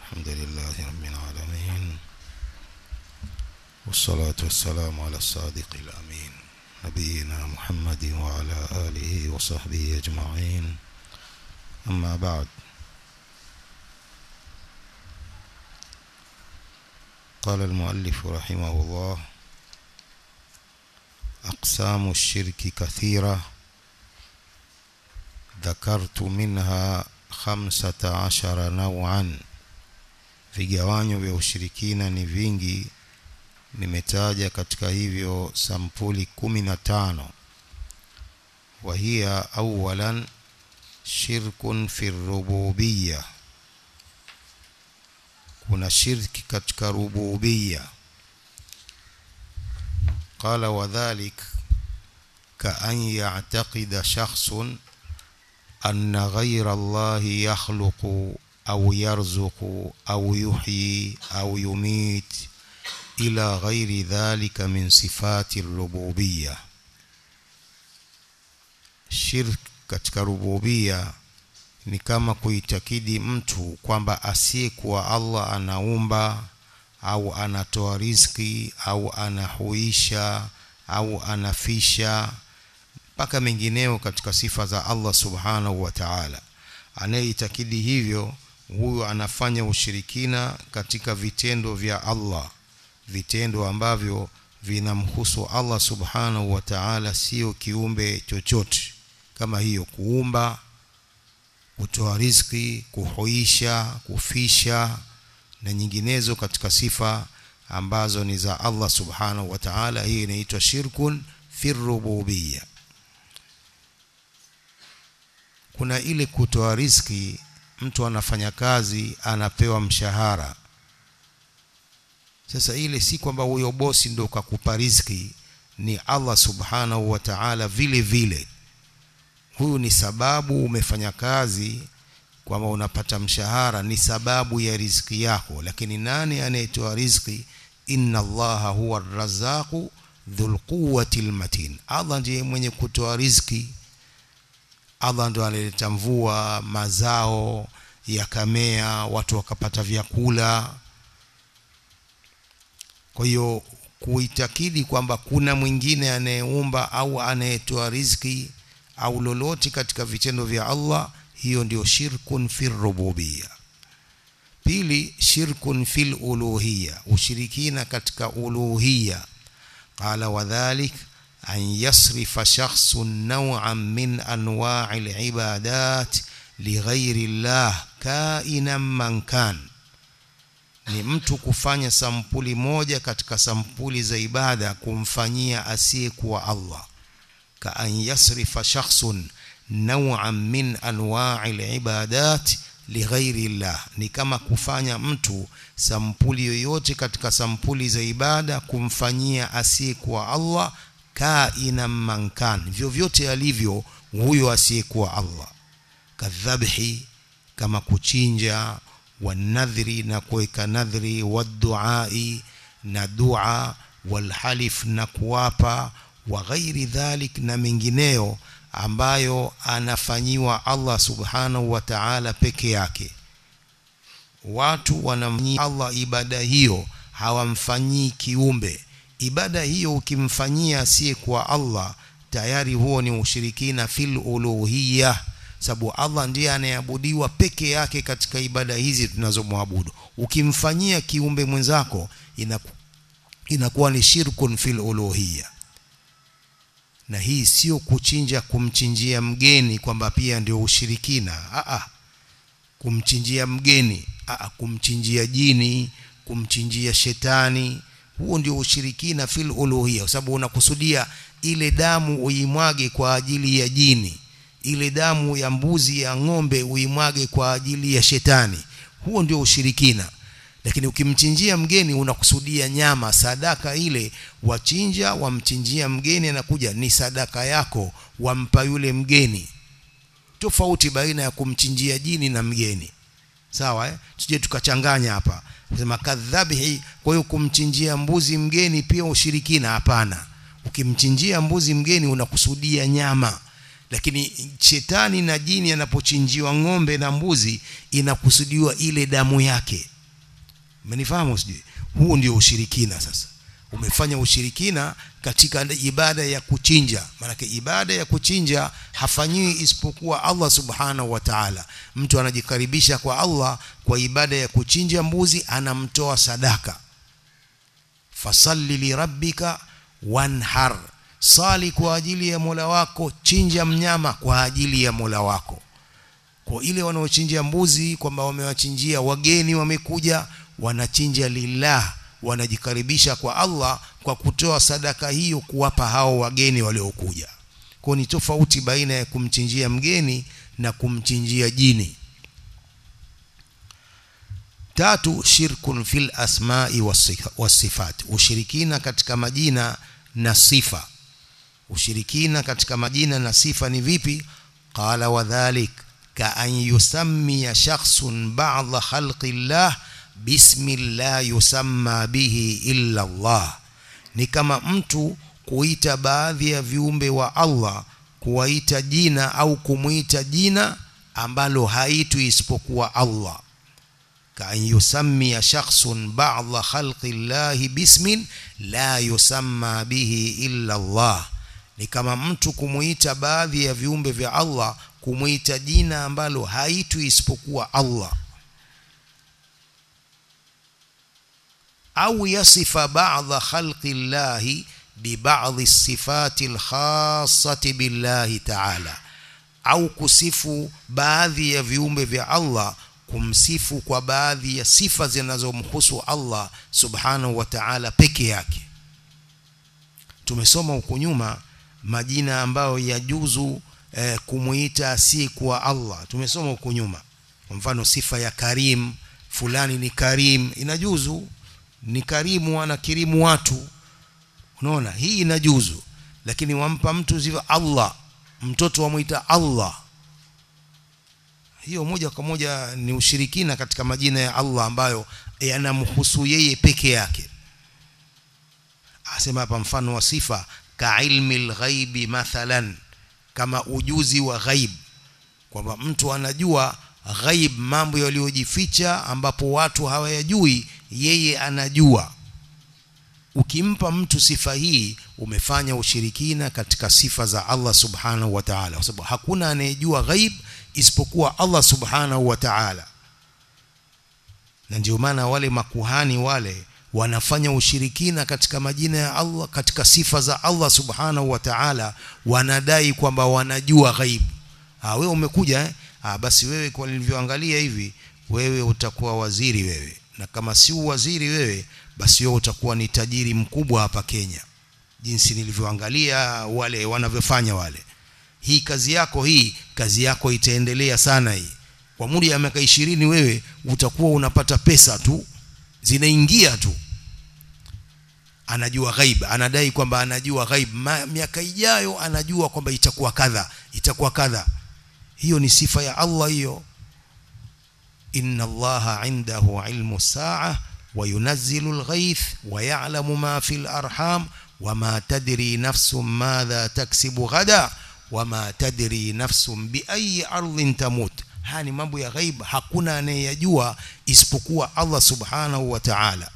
الحمد لله رب العالمين والصلاة والسلام على الصادق الأمين نبينا محمد وعلى آله وصحبه أجمعين أما بعد قال المؤلف رحمه الله أقسام الشرك كثيرة ذكرت منها خمسة عشر نوعا vigawanyo vya ushirikina ni vingi nimetaja katika hivyo sampuli kumi na tano wahiya awalan shirkun fi rububiya kuna shirki katika rububiya qala wadhalik kaan yactaqida shakhsun anna ghayra allahi yakhluqu أو يرزق أو يحيي أو يميت إلى غير ذلك من صفات الربوبية shirk katika rububia ni kama kuitakidi mtu kwamba asiyekuwa Allah anaumba au anatoa riziki au anahuisha au anafisha mpaka mengineo katika sifa za Allah subhanahu wa ta'ala anayeitakidi hivyo huyu anafanya ushirikina katika vitendo vya Allah vitendo ambavyo vinamhusu Allah subhanahu wa ta'ala sio kiumbe chochote kama hiyo kuumba kutoa riziki kuhuisha kufisha na nyinginezo katika sifa ambazo ni za Allah subhanahu wa ta'ala hii inaitwa shirkun fi rububiyya kuna ile kutoa riziki mtu anafanya kazi anapewa mshahara sasa ile si kwamba huyo bosi ndo kakupa riziki ni Allah subhanahu wa ta'ala vile vile huyu ni sababu umefanya kazi kwamba unapata mshahara ni sababu ya riziki yako lakini nani anayetoa riziki inna allaha huwa arrazzaqu dhul quwwati matin Allah ndiye mwenye kutoa riziki Allah ndo analeta mvua mazao yakamea watu wakapata vyakula kwa hiyo kuitakidi kwamba kuna mwingine anayeumba au anayetoa riziki au lolote katika vitendo vya Allah hiyo ndio shirkun fil rububiyya pili shirkun fil uluhiyya ushirikina katika uluhiyya qala wadhalik أن يصرف شخص نوعا من أنواع العبادات لغير الله كائنا من كان ni mtu kufanya sampuli moja katika sampuli za ibada kumfanyia asiyekuwa Allah ka an yasrifa shakhsun naw'an min anwa'i al-ibadat lighairi Allah ni kama kufanya mtu sampuli yoyote katika sampuli za ibada kumfanyia asiyekuwa Allah kaina mankan vyovyote alivyo huyo asiyekuwa Allah kadhabhi kama kuchinja wanadhri na kuweka nadhri waduai na dua walhalif na kuapa wa ghairi dhalik na mengineyo ambayo anafanyiwa Allah subhanahu wa ta'ala peke yake watu wanamnyia Allah ibada hiyo hawamfanyii kiumbe ibada hiyo ukimfanyia asiyekuwa Allah tayari huo ni ushirikina fil uluhiyya sababu Allah ndiye anayeabudiwa peke yake katika ibada hizi tunazomwabudu ukimfanyia kiumbe mwenzako inaku, inakuwa ni shirkun fil uluhiyya na hii sio kuchinja kumchinjia mgeni kwamba pia ndio ushirikina a kumchinjia mgeni a kumchinjia jini kumchinjia shetani huo ndio ushirikina fil uluhiyya kwa sababu unakusudia ile damu uimwage kwa ajili ya jini ile damu ya mbuzi ya ng'ombe uimwage kwa ajili ya shetani huo ndio ushirikina lakini ukimchinjia mgeni unakusudia nyama sadaka ile wachinja wamchinjia mgeni anakuja ni sadaka yako wampa yule mgeni tofauti baina ya kumchinjia jini na mgeni sawa eh? tuje tukachanganya hapa sema kadhabihi kwa hiyo kumchinjia mbuzi mgeni pia ushirikina hapana ukimchinjia mbuzi mgeni unakusudia nyama lakini shetani na jini anapochinjiwa ng'ombe na mbuzi inakusudiwa ile damu yake umenifahamu sijui huu ndio ushirikina sasa umefanya ushirikina katika ibada ya kuchinja maanake ibada ya kuchinja hafanyiwi isipokuwa Allah subhanahu wa ta'ala mtu anajikaribisha kwa Allah kwa ibada ya kuchinja mbuzi anamtoa sadaka fasalli lirabbika wanhar sali kwa ajili ya Mola wako chinja mnyama kwa ajili ya Mola wako kwa ile wanaochinjia mbuzi kwamba wamewachinjia wageni wamekuja wanachinja lillah wanajikaribisha kwa Allah kwa kutoa sadaka hiyo kuwapa hao wageni waliokuja kwa ni tofauti baina ya kumchinjia mgeni na kumchinjia jini tatu shirkun fil asma'i wasifat ushirikina katika majina na sifa ushirikina katika majina na sifa ni vipi qala wadhalik ka an yusammiya shakhsun ba'dha khalqillah bismi la yusamma bihi illa Allah ni kama mtu kuita baadhi ya viumbe wa Allah kuwaita jina au kumuita jina ambalo haitwi isipokuwa Allah كأن يسمي شخص بعض خلق الله باسم لا يسمى به إلا الله ni kama mtu kumuita baadhi ya viumbe vya Allah kumuita jina ambalo haitwi isipokuwa Allah au yasifa ba'dha khalqi llahi bi ba'dhi sifati alkhassati billahi ta'ala au kusifu baadhi ya viumbe vya Allah kumsifu kwa baadhi ya sifa zinazomhusu Allah subhanahu wa ta'ala peke yake tumesoma huko nyuma majina ambayo yajuzu eh, kumuita si kwa Allah tumesoma huko nyuma kwa mfano sifa ya karim fulani ni karim inajuzu ni karimu anakirimu watu unaona hii inajuzu lakini wampa mtu sifa Allah mtoto wamuita Allah hiyo moja kwa moja ni ushirikina katika majina ya Allah ambayo yanamhusu yeye peke yake asema hapa mfano wa sifa ka ilmi lghaibi mathalan kama ujuzi wa ghaib kwamba mtu anajua ghaib mambo yaliyojificha ambapo watu hawayajui yeye anajua ukimpa mtu sifa hii umefanya ushirikina katika sifa za Allah subhanahu wa ta'ala kwa sababu hakuna anayejua ghaib isipokuwa Allah subhanahu wa ta'ala na ndio maana wale makuhani wale wanafanya ushirikina katika majina ya Allah katika sifa za Allah subhanahu wa ta'ala wanadai kwamba wanajua ghaib ah wewe umekuja eh? ah basi wewe kwa nilivyoangalia hivi wewe utakuwa waziri wewe na kama si waziri wewe basi wewe utakuwa ni tajiri mkubwa hapa Kenya jinsi nilivyoangalia wale wanavyofanya wale hii kazi yako hii kazi yako itaendelea sana hii kwa muda ya miaka ishirini wewe utakuwa unapata pesa tu zinaingia tu anajua ghaib anadai kwamba anajua ghaib miaka ijayo anajua kwamba itakuwa kadha itakuwa kadha hiyo ni sifa ya Allah hiyo inna allaha indahu ilmu saa وينزل الغيث ويعلم ما في الأرحام وما تدري نفس ماذا تكسب غدا وما تدري نفس بأي أرض تموت hani mambo ya ghaib hakuna anayeyajua isipokuwa Allah subhanahu wa ta'ala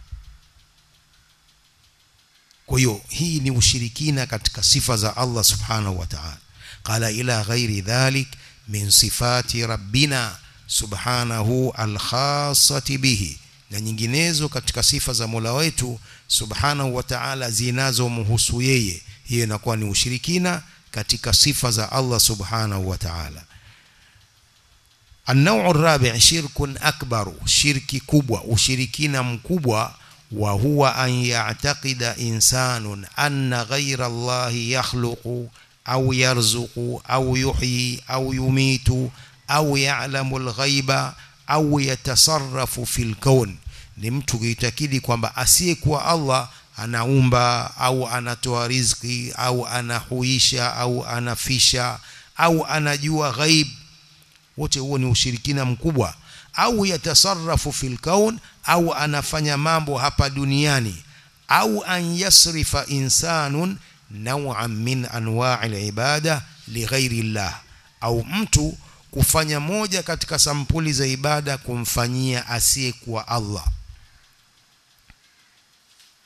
kwa hiyo hii ni ushirikina katika sifa za Allah subhanahu wa ta'ala qala ila ghairi dhalik min sifati rabbina subhanahu al-khassati bihi na nyinginezo katika sifa za Mola wetu subhanahu wa ta'ala zinazomhusu yeye hiyo inakuwa ni ushirikina katika sifa za Allah subhanahu wa ta'ala النوع الرابع شرك أكبر شرك كبوة وشركين مكبوة وهو أن يعتقد إنسان أن غير الله يخلق أو يرزق أو يحيي أو يميت أو يعلم الغيب au yatasarrafu fil kaun ni mtu kuitakidi kwamba asiyekuwa Allah anaumba au anatoa riziki au anahuisha au anafisha au anajua ghaib wote huo ni ushirikina mkubwa au yatasarrafu fil kaun au anafanya mambo hapa duniani au an yasrifa insanun naw'an min anwa'i ibada lighairi llah au mtu kufanya moja katika sampuli za ibada kumfanyia asiyekuwa Allah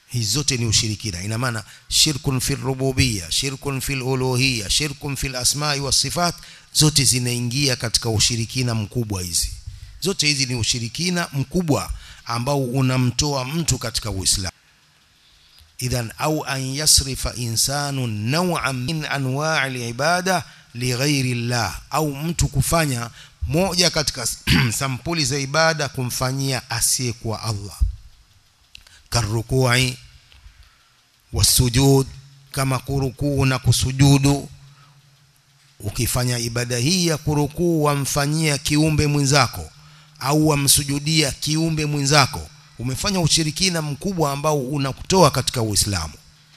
hizi zote ni ushirikina ina maana shirkun fil rububiyya shirkun fil uluhiyya shirkun fil asma'i was sifat zote zinaingia katika ushirikina mkubwa hizi zote hizi ni ushirikina mkubwa ambao unamtoa mtu katika uislamu idhan au an yasrifa insanu naw'an min anwa' al-ibada lighairi llah au mtu kufanya moja katika sampuli za ibada kumfanyia asiyekuwa Allah karukui wasujud kama kurukuu na kusujudu ukifanya ibada hii ya kurukuu wamfanyia kiumbe mwenzako au wamsujudia kiumbe mwenzako umefanya ushirikina mkubwa ambao unakutoa katika Uislamu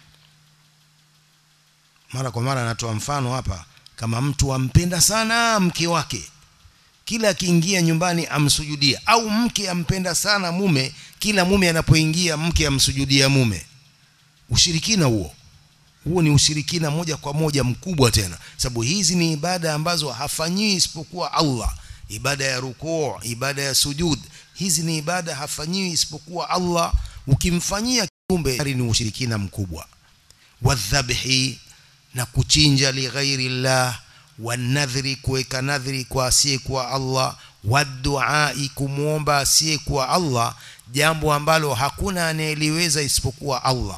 mara kwa mara natoa mfano hapa kama mtu ampenda sana mke wake kila akiingia nyumbani amsujudia au mke ampenda sana mume kila mume anapoingia mke amsujudia mume ushirikina huo huo ni ushirikina moja kwa moja mkubwa tena sababu hizi ni ibada ambazo hafanyiwi isipokuwa Allah ibada ya rukuu ibada ya sujud hizi ni ibada hafanyiwi isipokuwa Allah ukimfanyia kiumbe ni ushirikina mkubwa wadhabhi na kuchinja lighairi llah wanadhri kuweka nadhri kwa asiyekuwa Allah waduai kumwomba asiyekuwa Allah jambo ambalo hakuna anayeliweza isipokuwa Allah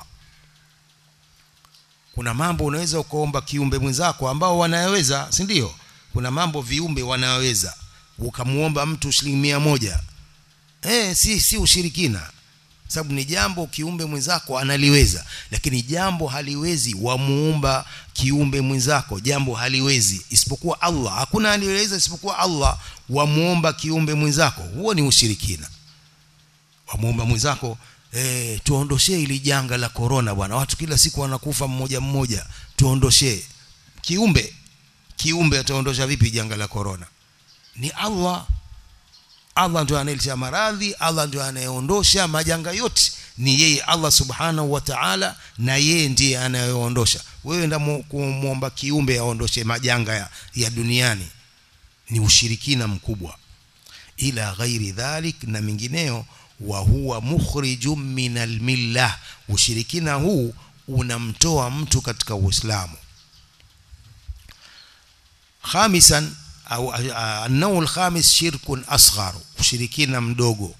kuna mambo unaweza ukaomba kiumbe mwenzako ambao wanayaweza si ndio kuna mambo viumbe wanayaweza ukamuomba mtu shilingi mia moja eh si si ushirikina sababu ni jambo kiumbe mwenzako analiweza lakini jambo haliwezi wamuumba kiumbe mwenzako jambo haliwezi isipokuwa Allah hakuna anayeweza isipokuwa Allah wamuomba kiumbe mwenzako huo ni ushirikina wamuomba mwenzako eh tuondoshee ili janga la corona bwana watu kila siku wanakufa mmoja mmoja tuondoshee kiumbe kiumbe ataondosha vipi janga la corona ni Allah Allah ndio anayeleta maradhi Allah ndio anayeondosha majanga yote ni yeye Allah subhanahu wa ta'ala na yeye ndiye anayeondosha wewe ndio kumwomba kiumbe aondoshe majanga ya, ya duniani ni ushirikina mkubwa ila ghairi dhalik na mingineo wa huwa mukhrijum min almillah ushirikina huu unamtoa mtu katika uislamu khamisan au an-naw al-khamis shirkun asghar ushirikina mdogo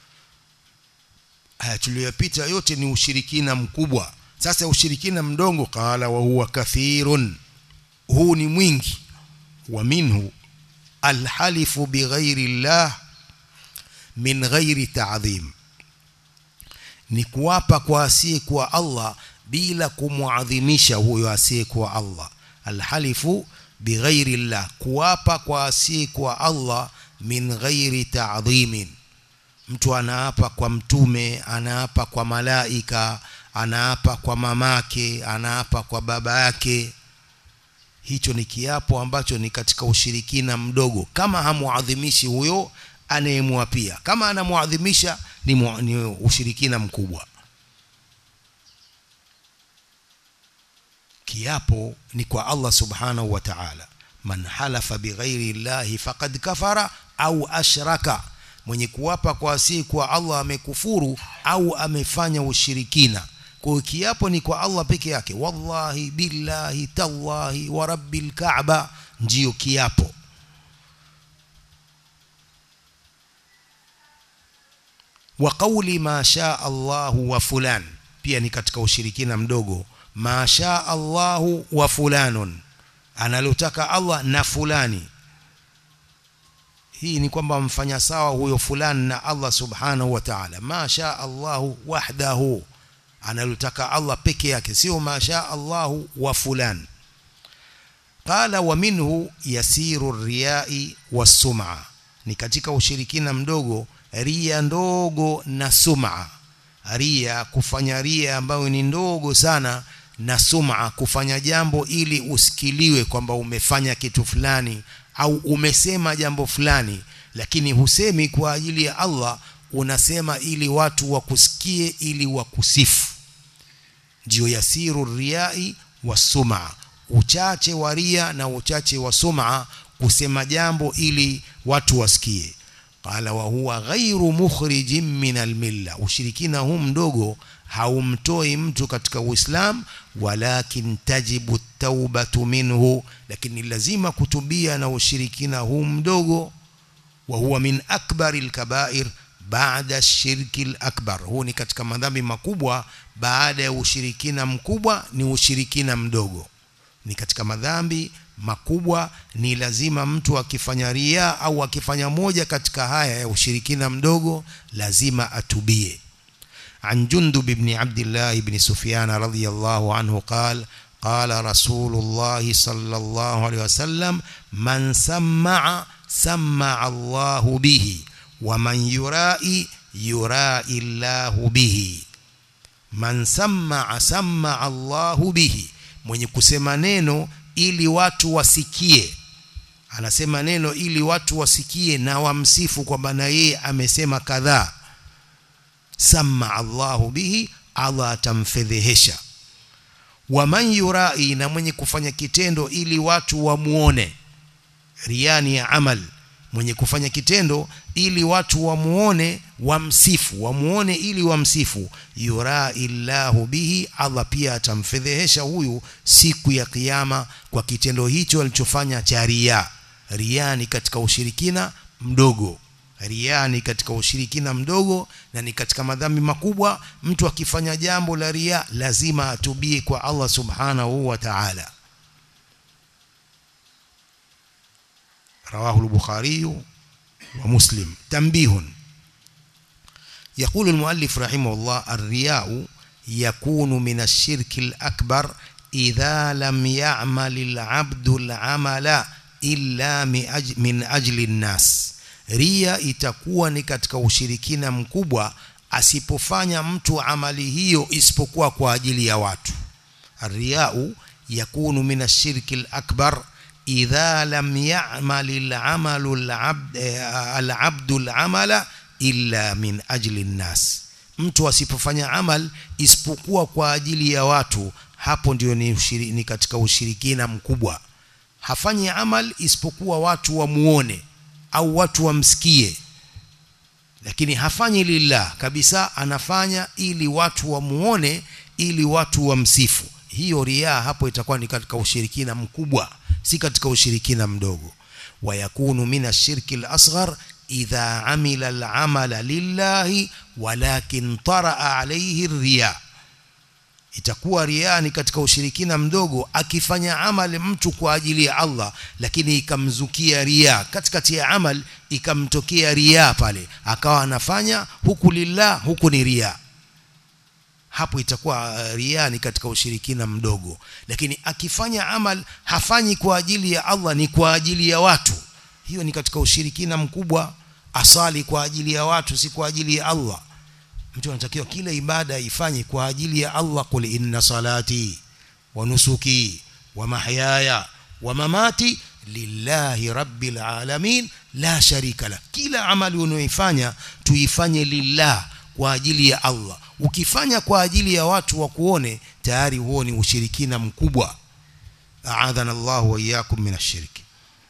haya tuliyopita yote ni ushirikina mkubwa sasa ushirikina mdogo qala wa huwa kathirun huu ni mwingi wa minhu alhalifu bighairi llah min ghairi ta'dhim ni kuapa kwa asiyekuwa Allah bila kumwadhimisha huyo asiyekuwa Allah alhalifu bighairi llah kuapa kwa asiyekuwa Allah min ghairi ta'dhimin mtu anaapa kwa mtume anaapa kwa malaika anaapa kwa mamake anaapa kwa baba yake hicho ni kiapo ambacho ni katika ushirikina mdogo kama hamuadhimishi huyo anayemwapia kama anamuadhimisha ni, mu, ni ushirikina mkubwa kiapo ni kwa Allah subhanahu wa ta'ala man halafa bighairi llahi faqad kafara au ashraka mwenye kuwapa kwa asii kwa Allah amekufuru au amefanya ushirikina kwa kiapo ni kwa Allah peke yake wallahi billahi tallahi wa rabbil kaaba ndiyo kiapo wa qawli ma shaa Allahu wa fulan pia ni katika ushirikina mdogo ma shaa Allahu wa fulanun analotaka Allah na fulani hii ni kwamba mfanya sawa huyo fulani na Allah subhanahu wa ta'ala ma shaa Allahu wahdahu analotaka Allah peke yake sio ma shaa Allahu wa fulan qala wa minhu yasiru riyai wasum'a ni katika ushirikina mdogo ria ndogo na sum'a ria kufanya ria ambayo ni ndogo sana na sum'a kufanya jambo ili usikiliwe kwamba umefanya kitu fulani au umesema jambo fulani lakini husemi kwa ajili ya Allah unasema ili watu wakusikie ili wakusifu ndio yasiru riai wa sum'a uchache wa ria na uchache wa sum'a kusema jambo ili watu wasikie qala wa huwa ghairu mukhrijin min almilla ushirikina huu mdogo haumtoi mtu katika uislam walakin tajibu taubatu minhu lakini lazima kutubia na ushirikina huu mdogo wa huwa min akbari alkabair baada shirki akbar huu ni katika madhambi makubwa baada ya ushirikina mkubwa ni ushirikina mdogo ni katika madhambi makubwa ni lazima mtu akifanya ria au akifanya moja katika haya ya ushirikina mdogo lazima atubie عن جندب بن عبد الله بن سفيان رضي الله عنه قال قال رسول الله صلى الله عليه وسلم من سمع سمع الله به ومن يرائي يرائي الله به man sammaa sammaa Allahu bihi mwenye kusema neno ili watu wasikie anasema neno ili watu wasikie na wamsifu kwamba na yeye amesema kadhaa sammaa Allahu bihi Allah atamfedhehesha waman yurai na mwenye kufanya kitendo ili watu wamuone riani ya amal mwenye kufanya kitendo ili watu wamuone wamsifu wamuone ili wamsifu yura illahu bihi Allah pia atamfedhehesha huyu siku ya kiyama kwa kitendo hicho alichofanya cha ria ria ni katika ushirikina mdogo ria ni katika ushirikina mdogo na ni katika madhambi makubwa mtu akifanya jambo la ria lazima atubie kwa Allah subhanahu wa ta'ala رواه البخاري ومسلم تنبيه يقول المؤلف رحمه الله الرياء يكون من الشرك الأكبر إذا لم يعمل العبد العمل إلا من أجل الناس ria itakuwa ni katika ushirikina mkubwa asipofanya mtu amali hiyo isipokuwa kwa ajili ya watu الرياء يكون من الشرك الأكبر إذا لم يعمل العمل العبد العبد العمل إلا من أجل الناس mtu asipofanya amal isipokuwa kwa ajili ya watu hapo ndio ni, ushiri, ni katika ushirikina mkubwa hafanyi amal isipokuwa watu wamuone au watu wamsikie lakini hafanyi lillah kabisa anafanya ili watu wamuone ili watu wamsifu hiyo riaa hapo itakuwa ni katika ushirikina mkubwa si katika ushirikina mdogo wayakunu min ashirki al-asghar idha amila al-amala lillahi walakin taraa alayhi riya itakuwa riya ni katika ushirikina mdogo akifanya amali mtu kwa ajili ya Allah lakini ikamzukia riya katikati ya amal ikamtokea riya pale akawa anafanya huku lillah huku ni riya hapo itakuwa ria ni katika ushirikina mdogo lakini akifanya amal hafanyi kwa ajili ya Allah ni kwa ajili ya watu hiyo ni katika ushirikina mkubwa asali kwa ajili ya watu si kwa ajili ya Allah mtu anatakiwa kila ibada ifanye kwa ajili ya Allah kul inna salati wa nusuki wa mahyaya wa mamati lillahi rabbil alamin la sharika la kila amali unayoifanya tuifanye lillah kwa ajili ya Allah ukifanya kwa ajili ya watu wa kuone tayari huo ni ushirikina mkubwa a'adhana Allah wa iyyakum min ash-shirk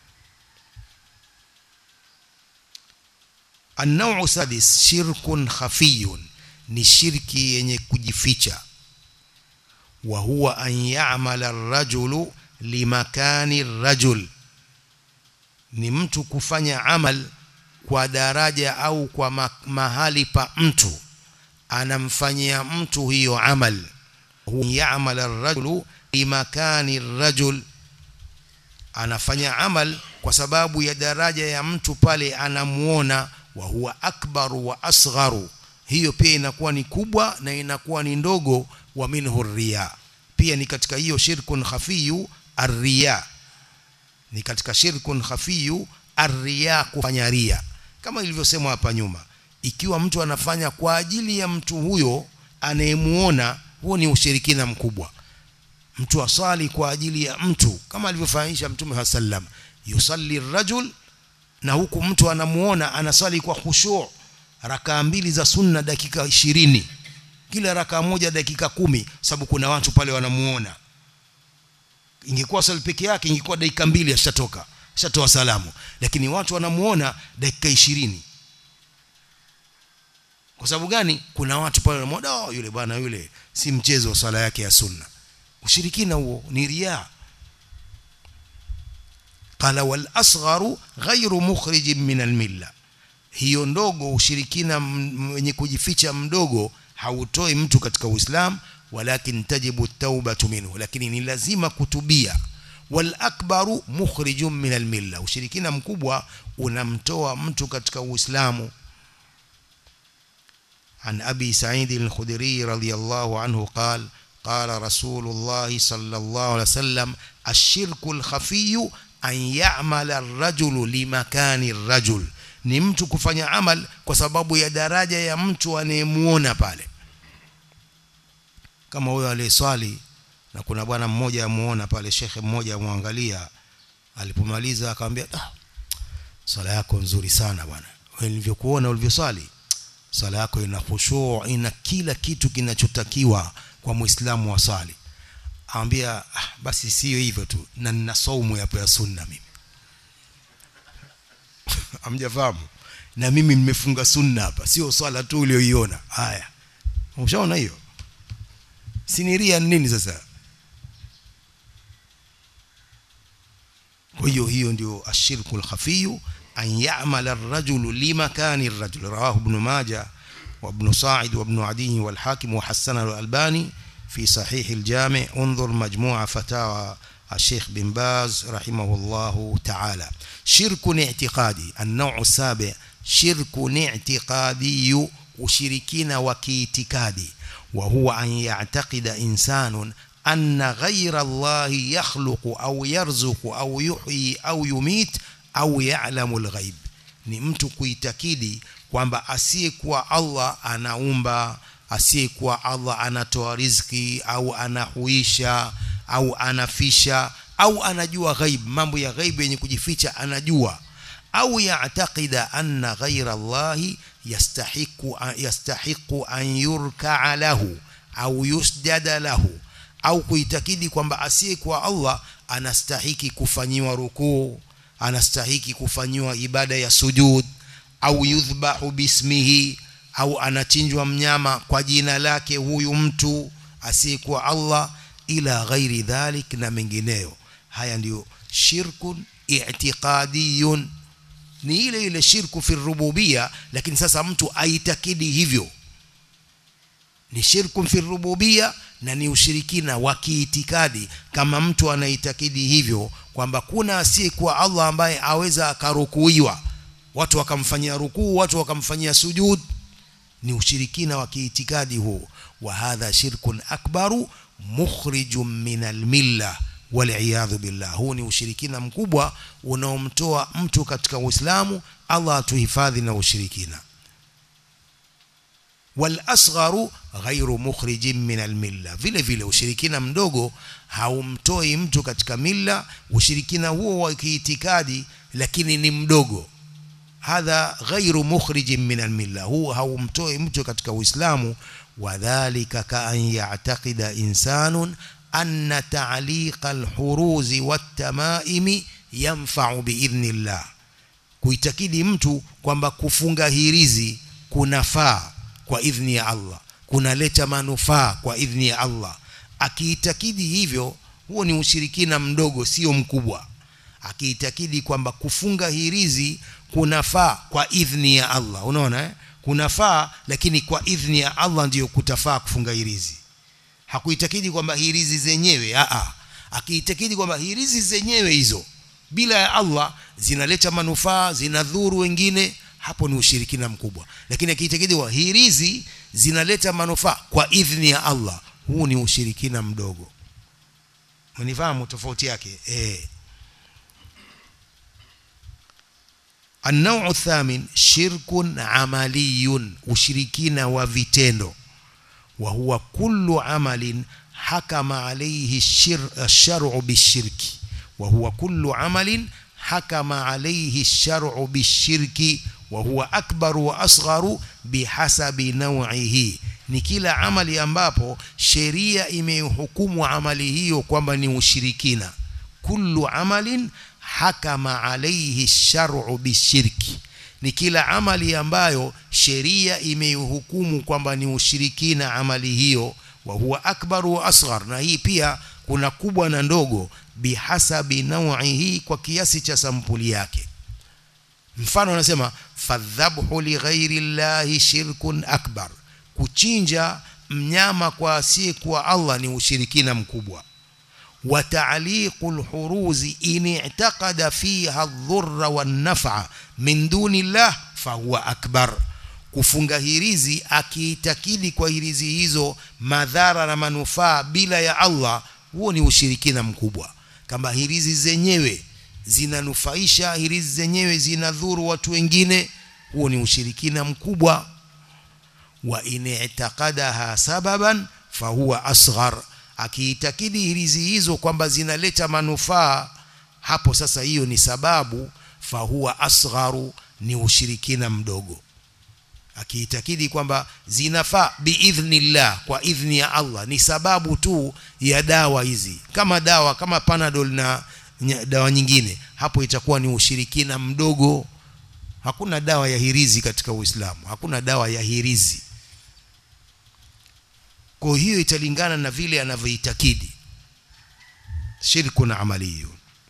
النوع السادس شرك خفي ni shirki yenye kujificha wa huwa an ya'mala ar-rajulu limakani ar-rajul ni mtu kufanya amal kwa daraja au kwa ma mahali pa mtu anamfanyia mtu hiyo amal ya'mal ar-rajulu limakani ar-rajul anafanya amal kwa sababu ya daraja ya mtu pale anamuona wa huwa akbaru wa asgharu hiyo pia inakuwa ni kubwa na inakuwa ni ndogo wa minhu riya pia ni katika hiyo shirkun khafiyu arriya ni katika shirkun khafiyu arriya kufanya ria kama ilivyosemwa hapa nyuma ikiwa mtu anafanya kwa ajili ya mtu huyo anayemuona huo ni ushirikina mkubwa mtu asali kwa ajili ya mtu kama alivyofanyisha mtume wa sallam yusalli rajul na huku mtu anamuona anasali kwa khushu' rakaa mbili za sunna dakika ishirini kila rakaa moja dakika kumi sababu kuna watu pale wanamuona ingekuwa swali peke yake ingekuwa dakika mbili ashatoka ashatoa salamu lakini watu wanamuona dakika ishirini kwa sababu gani kuna watu pale wanamuona oh, yule bwana yule si mchezo wa swala yake ya sunna ushirikina huo ni riaa qala wal asgharu ghairu mukhrijin min al milla hiyo ndogo ushirikina mwenye kujificha mdogo hautoi mtu katika uislamu walakin tajibu taubatu minhu lakini ni lazima kutubia wal akbaru mukhrijun min al milla ushirikina mkubwa unamtoa mtu katika uislamu عن أبي سعيد الخدري رضي الله عنه قال قال رسول الله صلى الله عليه وسلم الشرك الخفي أن يعمل الرجل لمكان الرجل ni mtu kufanya amal kwa sababu ya daraja ya mtu anayemuona pale kama huyo aliyeswali na kuna bwana mmoja amuona pale shekhe mmoja amwangalia alipomaliza akamwambia ah, swala yako nzuri sana bwana wewe nilivyokuona ulivyoswali swala yako ina khushuu ina kila kitu kinachotakiwa kwa muislamu wa swali amwambia ah, basi sio hivyo tu na nina saumu yapo ya sunna mimi amjafahamu na mimi nimefunga sunna hapa sio swala tu ulioiona haya umeshaona hiyo siniria nini sasa kwa hiyo hiyo ndio ashirku alkhafiyu an ya'mala ar-rajulu limakani ar-rajul rawahu ibn majah wa ibn sa'id wa ibn adi wal hakim wa hasana al-albani في صحيح الجامع انظر مجموعة فتاوى الشيخ بن باز رحمه الله تعالى شرك اعتقادي النوع السابع شرك اعتقادي وشركين وكيتكادي وهو أن يعتقد إنسان أن غير الله يخلق أو يرزق أو يحيي أو يميت أو يعلم الغيب ni mtu kuitakidi kwamba asiyekuwa Allah anaumba asiyekuwa Allah anatoa riziki au anahuisha au anafisha au anajua ghaib mambo ya ghaib yenye kujificha anajua au yaatakida anna ghaira Allahi yastahiqu yastahiqu an yurkaa lahu au yusjada lahu au kuitakidi kwamba asiyekuwa Allah anastahiki kufanyiwa rukuu anastahiki kufanyiwa ibada ya sujud au yudhbahu bismihi au anachinjwa mnyama kwa jina lake huyu mtu asiyekuwa Allah ila ghairi dhalik na mengineyo haya ndiyo shirkun i'tiqadiyun ni ile ile shirku fi rububia lakini sasa mtu aitakidi hivyo ni shirku fi rububia na ni ushirikina wa kiitikadi kama mtu anaitakidi hivyo kwamba kuna asiyekuwa Allah ambaye aweza akarukuiwa watu wakamfanyia rukuu watu wakamfanyia sujud ni ushirikina wa kiitikadi huo wa hadha shirkun akbaru mukhrijun min almilla waliyadhu billah huu ni ushirikina mkubwa unaomtoa mtu katika uislamu Allah atuhifadhi na ushirikina wal asgharu ghairu mukhrijin min almilla vile vile ushirikina mdogo haumtoi mtu katika milla ushirikina huo wa kiitikadi lakini ni mdogo hadha ghairu mukhrijin min almilla huu haumtoi mtu katika uislamu wadhālika ka an ya'taqida insanun anna ta'liqa alhuruzi wattamaimi yanfa'u biidhnillah kuitakidi mtu kwamba kufunga hirizi kunafaa kwa idhni ya Allah kunaleta manufaa kwa idhni ya Allah akiitakidi hivyo huo ni ushirikina mdogo sio mkubwa akiitakidi kwamba kufunga hirizi kunafaa kwa idhni ya Allah unaona eh? kunafaa lakini kwa idhni ya Allah ndiyo kutafaa kufunga hirizi hakuitakidi kwamba hirizi zenyewe a a akiitakidi kwamba hirizi zenyewe hizo bila ya Allah zinaleta manufaa zinadhuru wengine hapo ni ushirikina mkubwa lakini akiitakidi wa hirizi zinaleta manufaa kwa idhni ya Allah huu ni ushirikina mdogo mnifahamu tofauti yake eh النوع الثامن شرك عملي وشركين وفيتندو وهو كل عمل حكم عليه الشر الشرع بالشرك وهو كل عمل حكم عليه الشرع بالشرك وهو أكبر وأصغر بحسب نوعه ni kila amali ambapo sheria imehukumu amali hiyo kwamba ni ushirikina kullu amalin hakama alayhi shar'u bishirki ni kila amali ambayo sheria imeihukumu kwamba ni ushirikina amali hiyo wa huwa akbar wa asghar na hii pia kuna kubwa na ndogo bihasabi nau'ihi kwa kiasi cha sampuli yake mfano anasema fadhabhu lighairi llahi shirkun akbar kuchinja mnyama kwa asiyekuwa Allah ni ushirikina mkubwa wa ta'liqu lhuruzi in i'taqada fiha adh-dhurra wan-naf'a min duni llah fahuwa akbar kufunga hirizi akiitakidi kwa hirizi hizo madhara na manufaa bila ya Allah huo ni ushirikina mkubwa kama hirizi zenyewe zinanufaisha hirizi zenyewe zinadhuru watu wengine huo ni ushirikina mkubwa wa in i'taqadaha sababan fahuwa asghar akiitakidi hirizi hizo kwamba zinaleta manufaa hapo sasa hiyo ni sababu fahuwa asgharu ni ushirikina mdogo akiitakidi kwamba zinafaa biidhnillah kwa idhni ya Allah ni sababu tu ya dawa hizi kama dawa kama panadol na dawa nyingine hapo itakuwa ni ushirikina mdogo hakuna dawa ya hirizi katika Uislamu hakuna dawa ya hirizi kwa hiyo italingana na vile anavyoitakidi shirkun amaliyun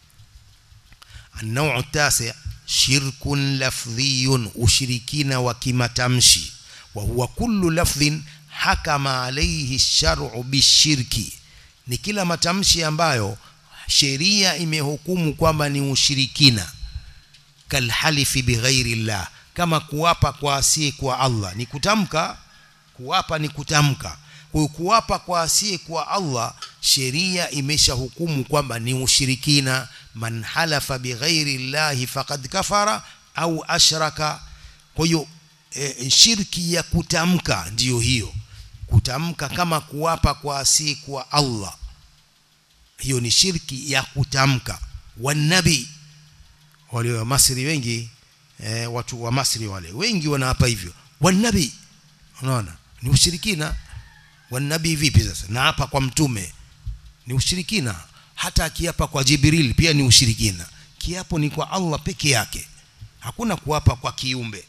النوع التاسع شرك لفظي أشركين وكمتمشي وهو كل لفظ حكم عليه الشرع بالشرك ni kila matamshi ambayo sheria imehukumu kwamba ni ushirikina kalhalifi bighairi llah kama kuapa kwa asiye kwa Allah ni kutamka kuapa ni kutamka kwa kuapa kwa asiye kwa Allah sheria imeshahukumu kwamba ni ushirikina man halafa bighairi llahi faqad kafara au ashraka kwa hiyo e, shirki ya kutamka ndiyo hiyo kutamka kama kuapa kwa asiye kwa Allah hiyo ni shirki ya kutamka wanabi wale wa Masri wengi e, watu wa Masri wale wengi wanaapa hivyo wanabi unaona ni ushirikina wanabii vipi sasa na hapa kwa mtume ni ushirikina hata akiapa kwa Jibril pia ni ushirikina kiapo ni kwa Allah peke yake hakuna kuapa kwa kiumbe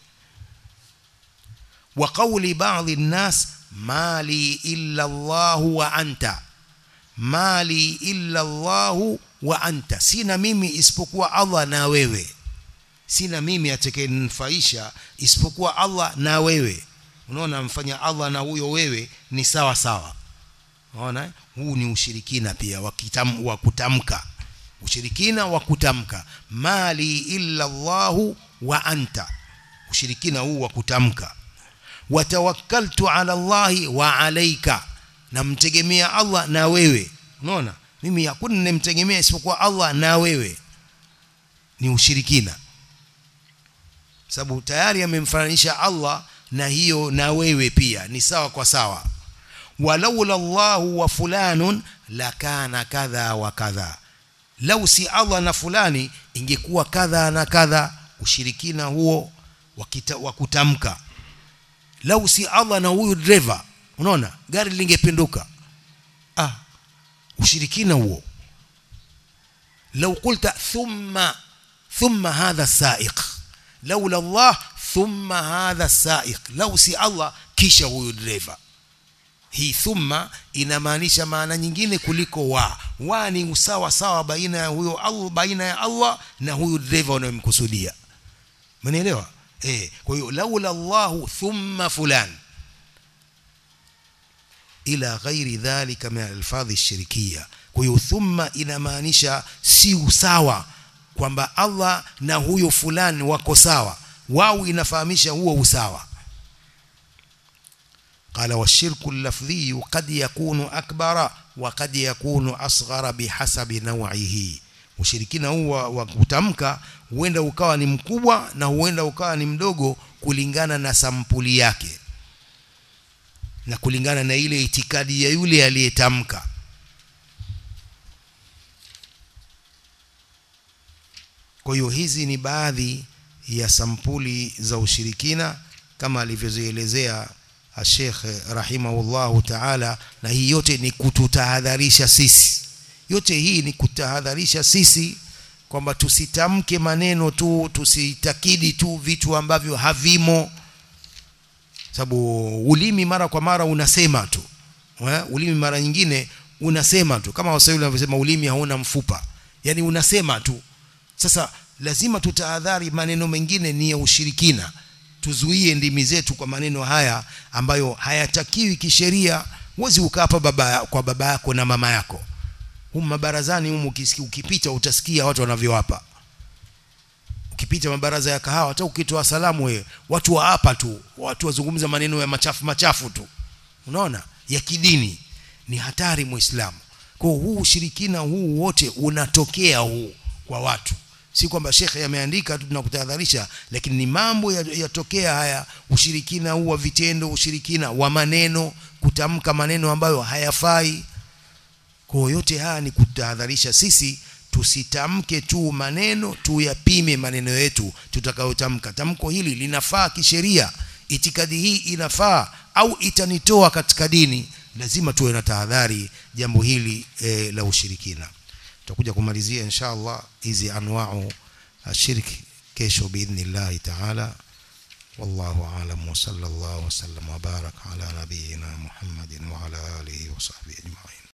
wa qawli ba'dhi nnas mali illa Allah wa anta mali illa Allah wa anta sina mimi isipokuwa Allah na wewe sina mimi atakayenufaisha isipokuwa Allah na wewe unaona mfanya Allah na huyo wewe ni sawa sawa unaona huu ni ushirikina pia wa kutamka ushirikina wa kutamka mali illa Allah wa anta ushirikina huu wa kutamka watawakkaltu ala Allah wa alayka namtegemea Allah na wewe unaona mimi hakuna nimtegemea isipokuwa Allah na wewe ni ushirikina sababu tayari amemfananisha Allah na hiyo na wewe pia ni sawa kwa sawa walaula Allahu wa fulanun lakana kadha wa kadha lau si Allah na fulani ingekuwa kadha na kadha ushirikina huo wa kutamka lau si Allah na huyu driver unaona gari lingepinduka ah ushirikina huo lau qulta thumma thumma hadha saiq laula Allah thumma hadha saiq lau si Allah kisha huyu driver hii thumma inamaanisha maana nyingine kuliko wa wa ni usawa sawa baina ya huyo Allah baina ya Allah na huyu driver unayemkusudia mnaelewa eh kwa hiyo laula Allah thumma fulan ila ghairi dhalika min alfadhi shirikia kwa hiyo thumma inamaanisha si usawa kwamba Allah na huyo fulani wako sawa wao inafahamisha huo usawa قال والشرك اللفظي قد يكون أكبر وقد يكون أصغر بحسب نوعه ushirikina huu wa kutamka huenda ukawa ni mkubwa na huenda ukawa ni mdogo kulingana na sampuli yake na kulingana na ile itikadi ya yule aliyetamka kwa hiyo hizi ni baadhi ya sampuli za ushirikina kama alivyozielezea Sheikh rahimahullahu ta'ala na hii yote ni kututahadharisha sisi yote hii ni kutahadharisha sisi kwamba tusitamke maneno tu tusitakidi tu vitu ambavyo havimo sababu ulimi mara kwa mara unasema tu eh? ulimi mara nyingine unasema tu kama waswahili wanavyosema ulimi hauna mfupa yani unasema tu sasa lazima tutahadhari maneno mengine ni ya ushirikina tuzuie ndimi zetu kwa maneno haya ambayo hayatakiwi kisheria huwezi ukapa baba kwa baba yako na mama yako humu mabarazani humu ukipita utasikia watu wanavyowapa ukipita mabaraza ya kahawa hata ukitoa salamu wewe watu wa hapa tu watu wazungumza maneno ya machafu machafu tu unaona ya kidini ni hatari muislamu kwa huu ushirikina huu wote unatokea huu kwa watu si kwamba shekhe ameandika tu tunakutahadharisha lakini ni mambo yatokea ya haya ushirikina huu wa vitendo ushirikina wa maneno kutamka maneno ambayo hayafai kwa yote haya ni kutahadharisha sisi tusitamke tu maneno tuyapime maneno yetu tutakayotamka tamko hili linafaa kisheria itikadi hii inafaa au itanitoa katika dini lazima tuwe na tahadhari jambo hili e, la ushirikina tutakuja kumalizia insha Allah hizi anwau ashirki kesho biidhnillah taala والله أعلم وصلى الله وسلم وبارك على نبينا محمد وعلى آله وصحبه أجمعين